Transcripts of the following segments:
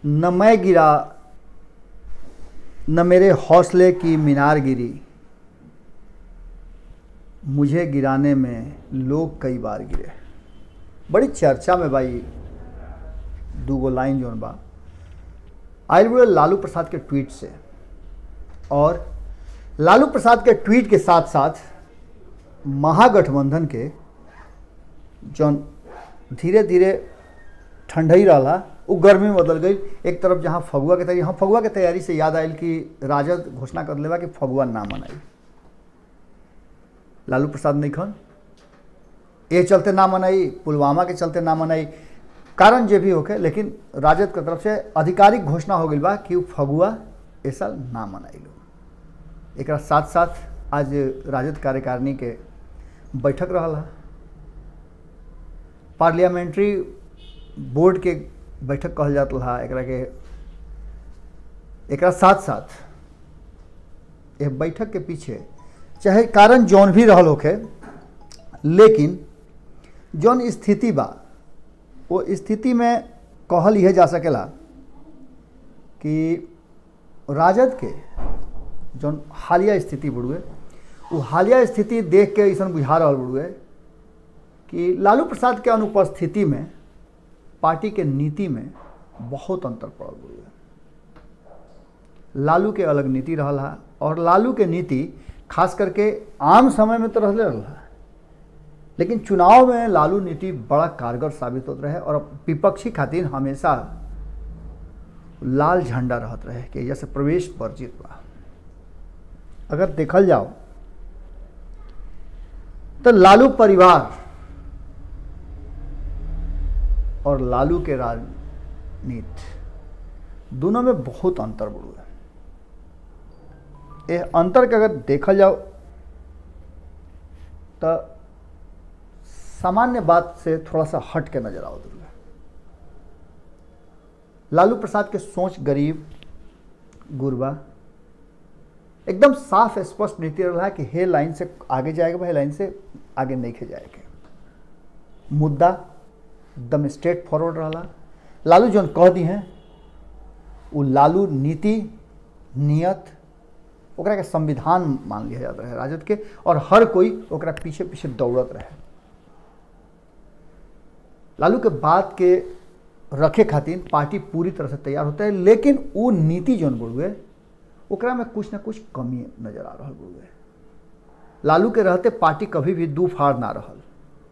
न मैं गिरा न मेरे हौसले की मीनार गिरी मुझे गिराने में लोग कई बार गिरे बड़ी चर्चा में भाई दूगो लाइन जोन बा आयल बुढ़े लालू प्रसाद के ट्वीट से और लालू प्रसाद के ट्वीट के साथ साथ महागठबंधन के जौन धीरे धीरे ठंडई रहा वो गर्मी में बदल गई एक तरफ जहाँ फगुआ के तैयारी हाँ फगुआ के तैयारी से याद आयल कि राजद घोषणा कर लेवा कि फगुआ ना मनाई लालू प्रसाद नहीं खन ये चलते ना मनाई पुलवामा के चलते ना मनाई कारण जे भी होके लेकिन राजद के तरफ से आधिकारिक घोषणा हो गई बा कि उ फगुआ ए साल ना मनाई लो एक साथ साथ आज राजद कार्यकारिणी के बैठक रहा पार्लियामेंट्री बोर्ड के बैठक कहल जात रहा एकरा के एकरा साथ साथ ये बैठक के पीछे चाहे कारण जौन भी रहल होखे लेकिन जौन स्थिति बा वो स्थिति में कहल यह जा सकेला कि राजद के जौन हालिया स्थिति बुढ़ुए वो हालिया स्थिति देख के ऐसा बुझा रहा बुढ़ुए कि लालू प्रसाद के अनुपस्थिति में पार्टी के नीति में बहुत अंतर पड़ल बुढ़ुए लालू के अलग नीति रहा और लालू के नीति खास करके आम समय में तो रहले रहा लेकिन चुनाव में लालू नीति बड़ा कारगर साबित होते रहे और विपक्षी खातिर हमेशा लाल झंडा रहत रहे कि जैसे प्रवेश वर्जित बा अगर देखल जाओ तो लालू परिवार और लालू के राजनीति दोनों में बहुत अंतर बढ़ू है ये अंतर के अगर देखल जाओ तो सामान्य बात से थोड़ा सा हट के नजर आओ दुर्गा लालू प्रसाद के सोच गरीब गुरबा एकदम साफ स्पष्ट नीति रहा है कि हे लाइन से आगे जाएगा हे लाइन से आगे नहीं खे जाएगा मुद्दा एकदम स्ट्रेट फॉरवर्ड रहा लालू जौन कह दी हैं वो लालू नीति नियत ओकरा के संविधान मान लिया जाता है राजद के और हर कोई ओकरा पीछे पीछे दौड़त रहे लालू के बात के रखे खातिर पार्टी पूरी तरह से तैयार होता है लेकिन वो नीति जौन बुढ़ुए ओकरा में कुछ ना कुछ कमी नजर आ रहा बुढ़ुए लालू के रहते पार्टी कभी भी दू फाड़ ना रहल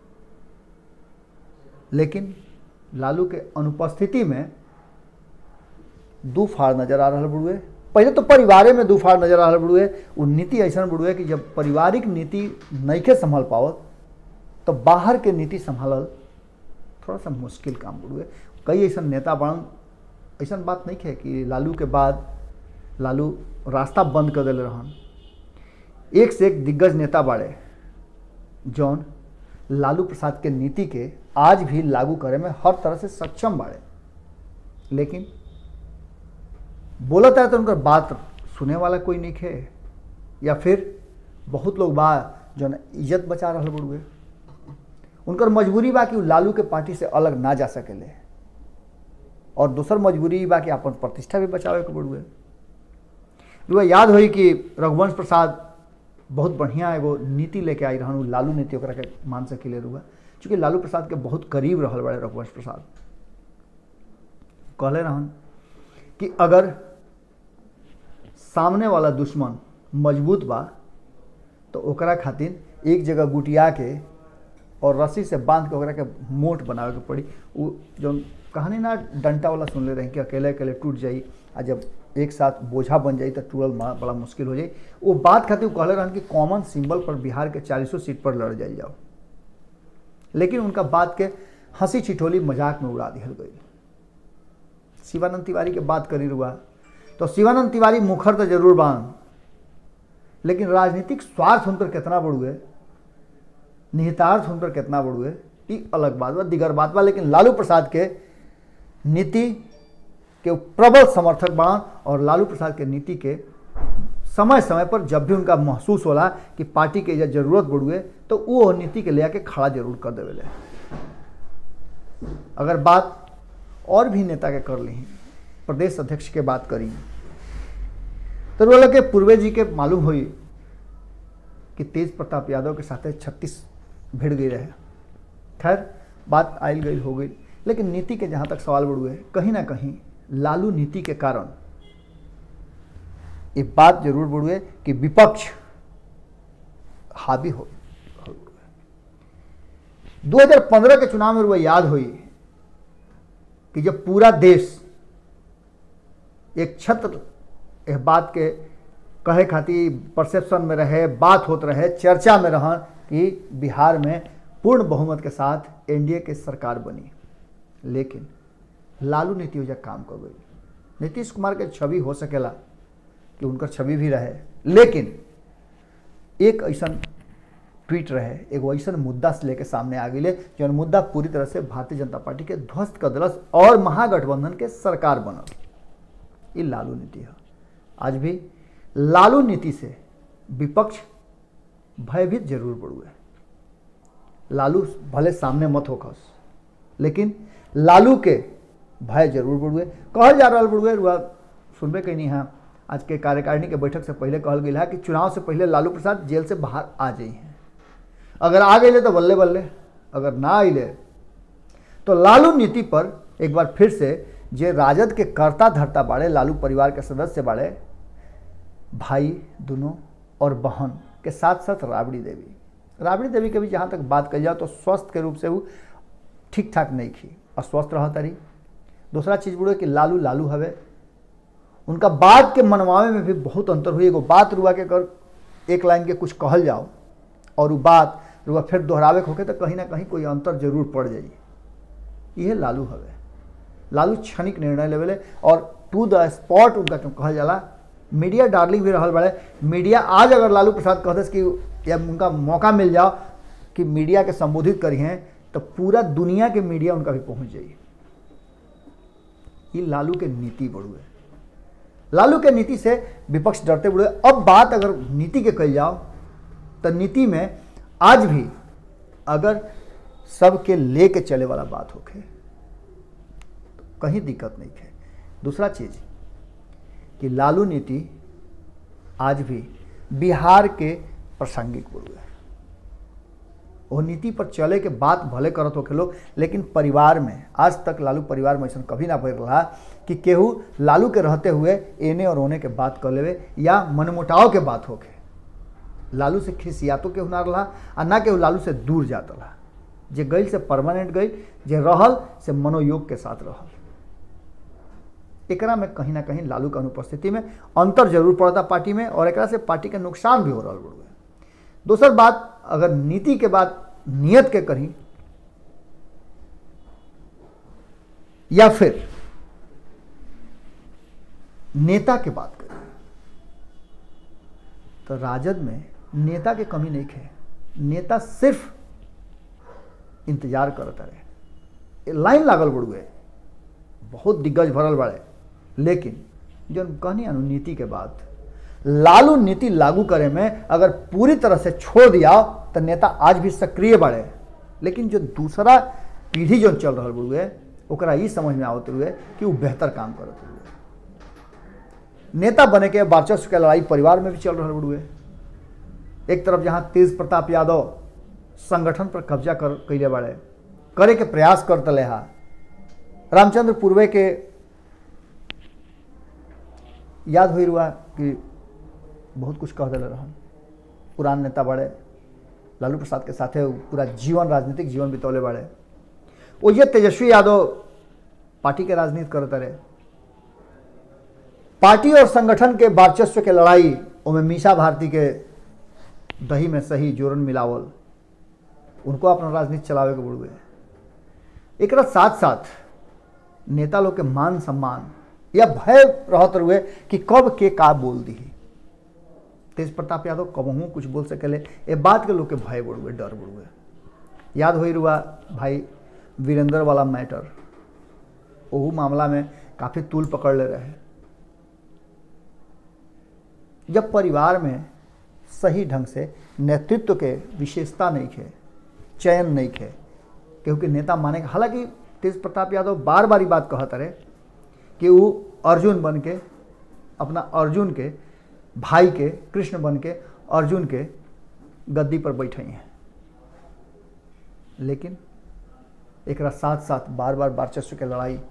लेकिन लालू के अनुपस्थिति में दू फाड़ नजर आ रहा बुढ़ुए पहले तो परिवारे में दू फाड़ नजर आ रहा बुढ़ुए वो नीति ऐसा बुढ़ुए कि जब पारिवारिक नीति नईखे संभाल पावत तो बाहर के नीति संभालल थोड़ा सा मुश्किल काम बुढ़ुए कई ऐसा नेता बन ऐसा बात नहीं है कि लालू के बाद लालू रास्ता बंद कर दिले रहन एक से एक दिग्गज नेता बाड़े जौन लालू प्रसाद के नीति के आज भी लागू करे में हर तरह से सक्षम बाड़े लेकिन बोलता है तो उनका बात सुने वाला कोई नहीं है या फिर बहुत लोग बा जौन इज्जत बचा रहा बुढ़ुए उनकर मजबूरी बा कि उ लालू के पार्टी से अलग ना जा सकेले और दूसर मजबूरी बा कि अपन प्रतिष्ठा भी बचावे के बुढ़ुए रुआ याद होई कि रघुवंश प्रसाद बहुत बढ़िया एगो नीति लेके आई रहन लालू नीति ओकरा के मान सकेले रुआ चूँकि लालू प्रसाद के बहुत करीब रहल बड़े रघुवंश प्रसाद कहले रहन कि अगर सामने वाला दुश्मन मजबूत बा तो ओकरा खातिर एक जगह गुटिया के और रस्सी से बांध के ओकरा के मोट बनावे के पड़ी वो जो कहानी ना डंटा वाला सुनले रहे कि अकेले अकेले टूट जाई आ जब एक साथ बोझा बन जाई तो टूटल बड़ा मुश्किल हो जाई वो बात खातिर कहले रहन कि कॉमन सिंबल पर बिहार के चालीसों सीट पर लड़ जाई जाओ लेकिन उनका बात के हंसी छिठोली मजाक में उड़ा दिहल गई शिवानंद तिवारी के बात करी रुआ तो शिवानंद तिवारी मुखर तो जरूर बान लेकिन राजनीतिक स्वार्थ उनकर कितना बढ़ुए निहितार्थ उनकर कितना बढ़ुए ये अलग बात बा दिगर बात बा लेकिन लालू प्रसाद के नीति के प्रबल समर्थक बान और लालू प्रसाद के नीति के समय समय पर जब भी उनका महसूस होला कि पार्टी के जरूरत बढ़ुए तो वो नीति के ले आके खड़ा जरूर कर देवे अगर बात और भी नेता के कर ली प्रदेश अध्यक्ष के बात करी तो रोल के पूर्वे जी के मालूम हुई कि तेज प्रताप यादव के साथ छत्तीस भिड़ गई रहे खैर बात आयल गई हो गई लेकिन नीति के जहाँ तक सवाल बढ़ुए कहीं ना कहीं लालू नीति के कारण ये बात जरूर बढ़ुए कि विपक्ष हावी हो 2015 के चुनाव में वो याद हुई कि जब पूरा देश एक छत्र इस बात के कहे खातिर परसेप्शन में रहे बात होत रहे चर्चा में रह कि बिहार में पूर्ण बहुमत के साथ एनडीए के सरकार बनी लेकिन लालू नीति वजह काम कर गई नीतीश कुमार के छवि हो सकेला कि उनकर छवि भी रहे लेकिन एक ऐसा ट्वीट रहे एगो ऐसा मुद्दा से लेके सामने आ गई जौन मुद्दा पूरी तरह से भारतीय जनता पार्टी के ध्वस्त कर दिलस और महागठबंधन के सरकार बनल ये लालू नीति है आज भी लालू नीति से विपक्ष भयभीत जरूर बढ़ुए लालू भले सामने मत होखस लेकिन लालू के भय जरूर बढ़ुए कहल जा रहा बढ़ुए रुआ सुनबे कहीं नहीं हाँ आज के कार्यकारिणी के बैठक से पहले कहल गया है कि चुनाव से पहले लालू प्रसाद जेल से बाहर आ जाई हैं अगर आ गए तो बल्ले बल्ले अगर ना आइले तो लालू नीति पर एक बार फिर से जे राजद के कर्ता धरता बाड़े लालू परिवार के सदस्य बाड़े भाई दोनों और बहन के साथ साथ राबड़ी देवी राबड़ी देवी के भी जहाँ तक बात कही जाए तो स्वस्थ के रूप से वो ठीक ठाक नहीं खी अस्वस्थ रह तारी दूसरा चीज़ बुढ़े कि लालू लालू हवे उनका बात के मनवावे में भी बहुत अंतर हुई एगो बात रुआ के अगर एक लाइन के कुछ कहल जाओ और वो बात रुआ फिर दोहरावे होके तो कहीं ना कहीं कोई अंतर जरूर पड़ जाई यह लालू हवे लालू क्षणिक निर्णय लेवले और टू द स्पॉट उनका क्यों कहल जाला मीडिया डार्लिंग भी रहल बड़े मीडिया आज अगर लालू प्रसाद कहते कि या उनका मौका मिल जाओ कि मीडिया के संबोधित करी हैं तो पूरा दुनिया के मीडिया उनका भी पहुंच जाइए ये लालू के नीति बढ़ुए लालू के नीति से विपक्ष डरते बढ़ुए अब बात अगर नीति के कही जाओ तो नीति में आज भी अगर सबके लेके चले वाला बात होके तो कहीं दिक्कत नहीं है दूसरा चीज कि लालू नीति आज भी बिहार के प्रासंगिक बोलुए वो नीति पर चले के बात भले करत होके लोग लेकिन परिवार में आज तक लालू परिवार में ऐसा कभी ना भर रहा कि केहू लालू के रहते हुए एने और ओने के बात कर लेवे या मनमुटाव के बात होके लालू से खिसियातो केहू ना रहा आ ना केहू लालू से दूर जात रहा जे गई से परमानेंट गई जे रहल से मनोयोग के साथ रहल एकरा में कहीं ना कहीं लालू के अनुपस्थिति में अंतर जरूर पड़ता पार्टी में और एकरा से पार्टी के नुकसान भी हो रहा है दोसर बात अगर नीति के बात नियत के करी या फिर नेता के बात करी तो राजद में नेता के कमी नहीं है नेता सिर्फ इंतजार करता रहे लाइन लागल बड़ुए बहुत दिग्गज भरल बड़े लेकिन जो कहनी अनुनीति के बात लालू नीति लागू करे में अगर पूरी तरह से छोड़ दिया तो नेता आज भी सक्रिय बढ़े लेकिन जो दूसरा पीढ़ी जो चल रहा हुए ओकरा ये समझ में आवते हुए कि वो बेहतर काम करते हुए नेता बने के वर्चस्व के लड़ाई परिवार में भी चल रहा हुए एक तरफ जहाँ तेज प्रताप यादव संगठन पर कब्जा कर कैले बाड़े करे के प्रयास करते ले हा रामचंद्र पूर्वे के याद हुई रुआ कि बहुत कुछ कह दिले रहन पुरान नेता बड़े लालू प्रसाद के साथे पूरा जीवन राजनीतिक जीवन बितौले बड़े वो ये तेजस्वी यादव पार्टी के राजनीति करते रहे पार्टी और संगठन के वर्चस्व के लड़ाई उनमें मीसा भारती के दही में सही जोरन मिलावल उनको अपना राजनीति चलावे के बुढ़ुए एक साथ साथ नेता लोग के मान सम्मान या भय रहत रुए कि कब के का बोल दी तेज प्रताप यादव कबहू कुछ बोल सकेले ये बात के लोग के भय बढ़ुए डर बढ़ुए याद हो रुआ भाई वीरेंद्र वाला मैटर ओहू मामला में काफ़ी तूल पकड़ ले रहे जब परिवार में सही ढंग से नेतृत्व के विशेषता नहीं है चयन नहीं है क्योंकि नेता माने हालांकि तेज प्रताप यादव बार बार बात कहते रहे कि वो अर्जुन बन के अपना अर्जुन के भाई के कृष्ण बन के अर्जुन के गद्दी पर बैठे हैं लेकिन एक साथ साथ बार बार वर्चस्व के लड़ाई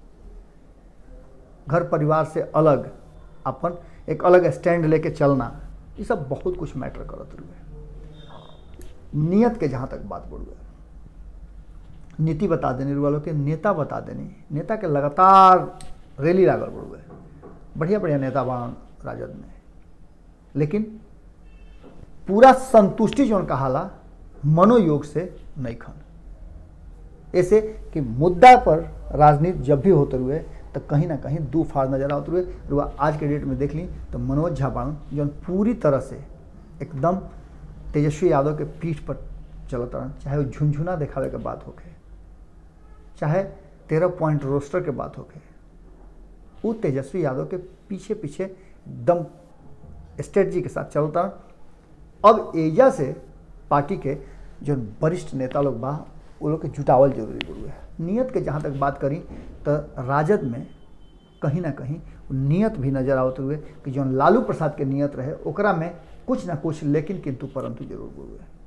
घर परिवार से अलग अपन एक अलग स्टैंड लेके चलना ये सब बहुत कुछ मैटर करत रुए नियत के जहाँ तक बात बढ़ुए नीति बता देने वालों के नेता बता देनी नेता के लगातार रैली लागल बढ़ुए बढ़िया बढ़िया नेता बान राजद में लेकिन पूरा संतुष्टि जो कहाला मनोयोग से नहीं खन ऐसे कि मुद्दा पर राजनीति जब भी होते हुए तो कहीं ना कहीं दो फाड़ नजर आते हुए रुआ आज के डेट में देख ली तो मनोज झा बाण जो पूरी तरह से एकदम तेजस्वी यादव के पीठ पर चलत रहन चाहे वो झुंझुना दिखावे के बात होके चाहे तेरह पॉइंट रोस्टर के बात होके वो तेजस्वी यादव के पीछे पीछे एकदम स्ट्रेटजी के साथ चलता अब एजा से पार्टी के जो वरिष्ठ नेता लोग बा वो लोग के जुटावल जरूरी गुरु है नियत के जहाँ तक बात करी तो राजद में कहीं ना कहीं नियत भी नजर आवत हुए कि जो लालू प्रसाद के नियत रहे ओकरा में कुछ ना कुछ लेकिन किंतु परंतु जरूर गुरु है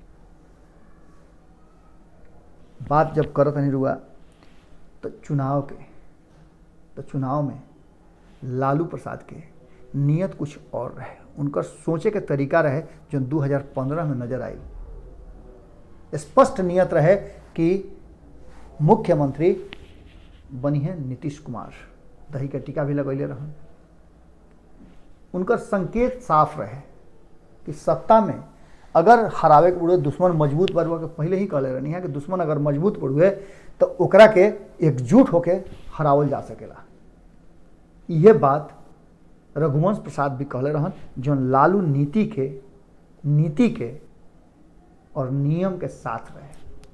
बात जब करत नहीं रुआ तो चुनाव के तो चुनाव में लालू प्रसाद के नियत कुछ और रहे उनका सोचे के तरीका रहे जो 2015 में नजर आई स्पष्ट नियत रहे कि मुख्यमंत्री बनी है नीतीश कुमार दही के टीका भी लगैले रहन उनका संकेत साफ रहे कि सत्ता में अगर हरावे के बुढ़े दुश्मन मजबूत बढ़ुआ के पहले ही कहले रहनी है कि दुश्मन अगर मजबूत बढ़ुए तो ओकरा के एकजुट होके हरावल जा सकेला ये बात रघुवंश प्रसाद भी कहले रहन जो लालू नीति के नीति के और नियम के साथ रहे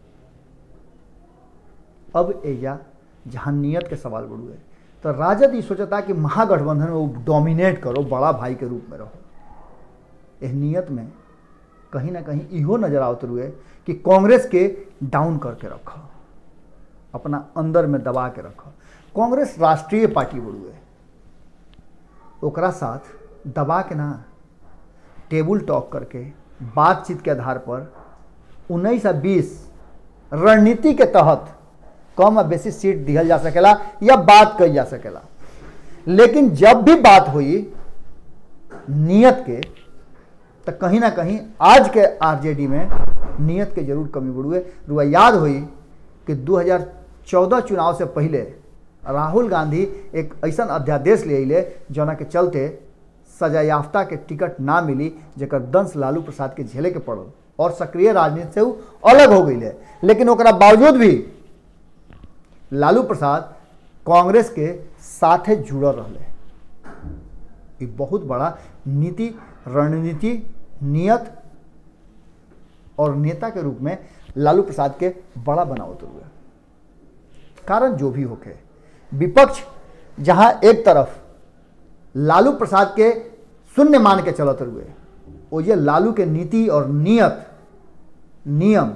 अब एजा जहाँ नियत के सवाल बढ़ुए तो राजद ये सोचता कि महागठबंधन में वो डोमिनेट करो बड़ा भाई के रूप में रहो यह नियत में कहीं ना कहीं इहो नजर आवत रुए कि कांग्रेस के डाउन करके रखो अपना अंदर में दबा के रखो कांग्रेस राष्ट्रीय पार्टी बढ़ुए ओकरा साथ दबा के ना टेबल टॉक करके बातचीत के आधार पर उन्नीस आ बीस रणनीति के तहत कम आ बेसी सीट दिहल जा सकेला या बात कही जा सकेला लेकिन जब भी बात हुई नियत के तो कहीं ना कहीं आज के आरजेडी में नियत के जरूर कमी बढ़ुए रुआ याद हुई कि 2014 चुनाव से पहले राहुल गांधी एक ऐसा अध्यादेश ले अले जना के चलते सजा याफ्ता के टिकट ना मिली जकर दंश लालू प्रसाद के झेले के पड़ल और सक्रिय राजनीति से वो अलग हो गई लेकिन ओकरा बावजूद भी लालू प्रसाद कांग्रेस के साथे जुड़ल रहे ये बहुत बड़ा नीति रणनीति नियत और नेता के रूप में लालू प्रसाद के बड़ा बनावत हुए कारण जो भी होके विपक्ष जहां एक तरफ लालू प्रसाद के शून्य मान के चलत हुए वो ये लालू के नीति और नियत नियम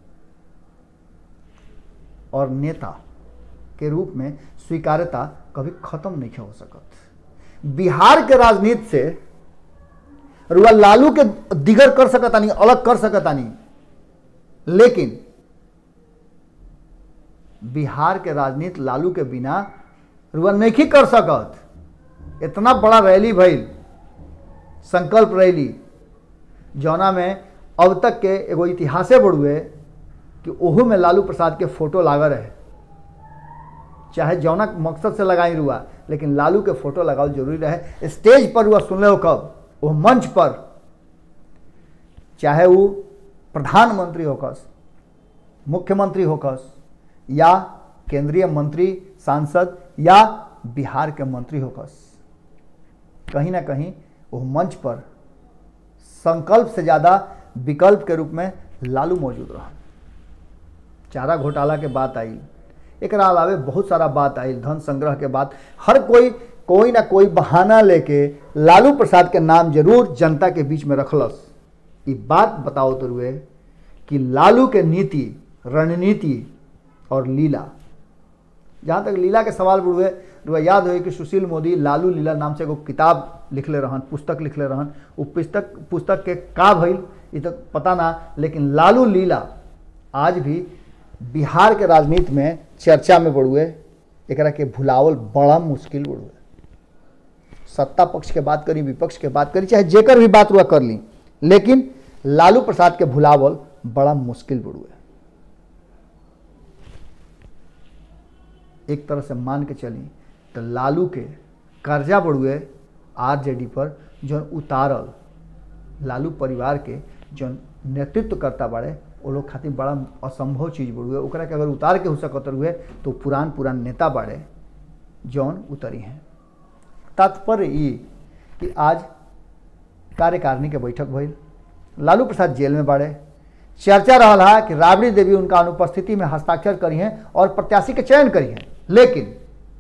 और नेता के रूप में स्वीकार्यता कभी खत्म नहीं हो सकत बिहार के राजनीति से रुआ लालू के दिगर कर सकता नहीं अलग कर सकता नहीं लेकिन बिहार के राजनीति लालू के बिना रुआ नहीं कर सकत इतना बड़ा रैली भइल संकल्प रैली जौना में अब तक के एगो इतिहासे बढ़ुए कि ओहू में लालू प्रसाद के फोटो लागल रहे चाहे जौना मकसद से लगाई रुआ लेकिन लालू के फोटो लगाओ जरूरी रहे स्टेज पर हुआ सुन हो कब वो मंच पर चाहे वो प्रधानमंत्री होकस मुख्यमंत्री होकस या केंद्रीय मंत्री सांसद या बिहार के मंत्री होकस कहीं ना कहीं वो मंच पर संकल्प से ज़्यादा विकल्प के रूप में लालू मौजूद रहा चारा घोटाला के बात आई एक अलावे बहुत सारा बात आई धन संग्रह के बात हर कोई कोई ना कोई बहाना लेके लालू प्रसाद के नाम जरूर जनता के बीच में रखलस ये बात बताओ तो रुए कि लालू के नीति रणनीति और लीला जहाँ तक लीला के सवाल बुढ़ुए रुआ याद हो कि सुशील मोदी लालू लीला नाम से एगो किताब लिखले रहन पुस्तक लिखले रहन वो पुस्तक पुस्तक के का भइल ये तो पता ना लेकिन लालू लीला आज भी बिहार के राजनीति में चर्चा में बढ़ुए एकरा के भुलावल बड़ा मुश्किल बढ़ुए सत्ता पक्ष के बात करी विपक्ष के बात करी चाहे जेकर भी बात रुआ कर ली लेकिन लालू प्रसाद के भुलावल बड़ा मुश्किल बढ़ुए एक तरह से मान के चली तो लालू के कर्जा बढ़ुए आरजेडी पर जौन उतारल लालू परिवार के जौन नेतृत्व करता बाड़े वो लोग खातिर बड़ा असंभव चीज बढ़ुए ओकरा के अगर उतार के हो सकत हुए तो पुरान पुरान नेता बाड़े जौन उतरी हैं तात्पर्य ये कि आज कार्यकारिणी के बैठक भइल लालू प्रसाद जेल में बाड़े चर्चा रहा है कि राबड़ी देवी उनका अनुपस्थिति में हस्ताक्षर करी हैं और प्रत्याशी के चयन करी हैं लेकिन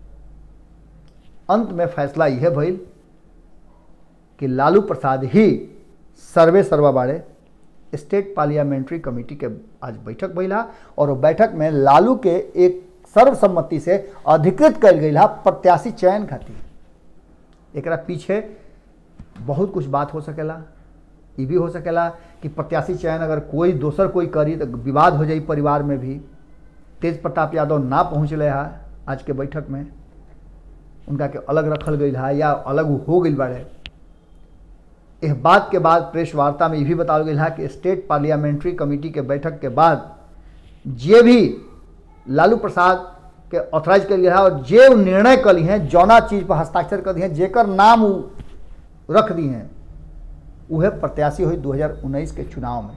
अंत में फैसला यह भइल कि लालू प्रसाद ही सर्वे सर्वा बाड़े स्टेट पार्लियामेंट्री कमेटी के आज बैठक भइला और वो बैठक में लालू के एक सर्वसम्मति से अधिकृत कल गई प्रत्याशी चयन खातिर एकरा पीछे बहुत कुछ बात हो सकेला ये भी हो सकेला कि प्रत्याशी चयन अगर कोई दोसर कोई करी तो विवाद हो जाई परिवार में भी तेज प्रताप यादव ना पहुँचले है आज के बैठक में उनका के अलग रखल गई है या अलग हो गई बाड़े इस बात के बाद प्रेस वार्ता में ये भी बताओ गया कि स्टेट पार्लियामेंट्री कमेटी के बैठक के बाद जे भी लालू प्रसाद के ऑथराइज कर लिया है और जे उ निर्णय कली हैं जौना चीज पर हस्ताक्षर कर दिए हैं जेकर नाम उ रख दिए हैं वह प्रत्याशी हुई 2019 के चुनाव में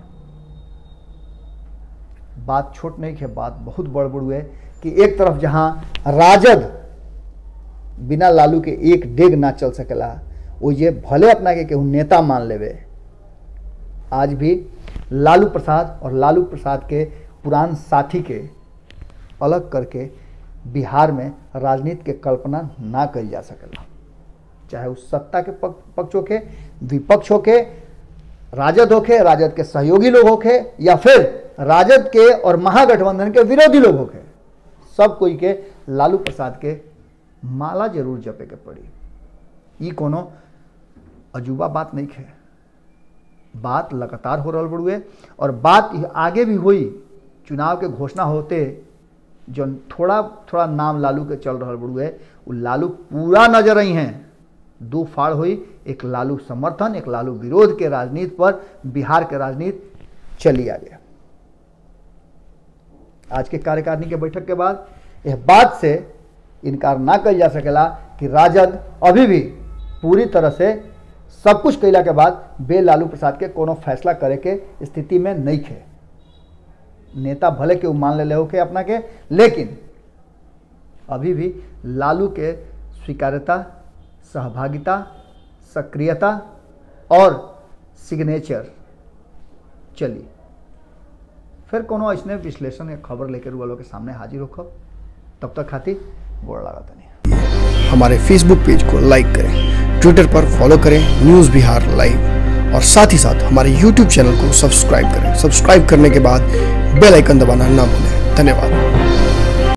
बात छोट नहीं है बात बहुत बड़ बड़ है कि एक तरफ जहां राजद बिना लालू के एक डेग ना चल सकेला वो ये भले अपना के केहू नेता मान लेवे आज भी लालू प्रसाद और लालू प्रसाद के पुरान साथी के अलग करके बिहार में राजनीति के कल्पना ना करी जा सकेला चाहे उस सत्ता के पक, पक्ष होके विपक्ष होके राजद होके राजद के सहयोगी लोग होके या फिर राजद के और महागठबंधन के विरोधी लोग होके सब कोई के लालू प्रसाद के माला जरूर जपे के पड़ी ई कोनो अजूबा बात नहीं है बात लगातार हो रहा बड़ुए और बात आगे भी हुई चुनाव के घोषणा होते जो थोड़ा थोड़ा नाम लालू के चल रहा बड़ुए वो लालू पूरा नजर आई हैं दो फाड़ हुई एक लालू समर्थन एक लालू विरोध के राजनीति पर बिहार के राजनीति चली आ गया आज के कार्यकारिणी के बैठक के बाद यह बात से इनकार ना कल जा सकेला कि राजद अभी भी पूरी तरह से सब कुछ कैला के बाद बे लालू प्रसाद के कोनो फैसला करे के स्थिति में नहीं थे नेता भले के मान ले के अपना के लेकिन अभी भी लालू के स्वीकार्यता सहभागिता सक्रियता और सिग्नेचर चली फिर कोनो ऐसने विश्लेषण या खबर लेकर वालों के सामने हाजिर होकर तब तक खातिर गोड़ लगा नहीं हमारे फेसबुक पेज को लाइक करें ट्विटर पर फॉलो करें न्यूज़ बिहार लाइव और साथ ही साथ हमारे यूट्यूब चैनल को सब्सक्राइब करें सब्सक्राइब करने के बाद बेल आइकन दबाना ना भूलें धन्यवाद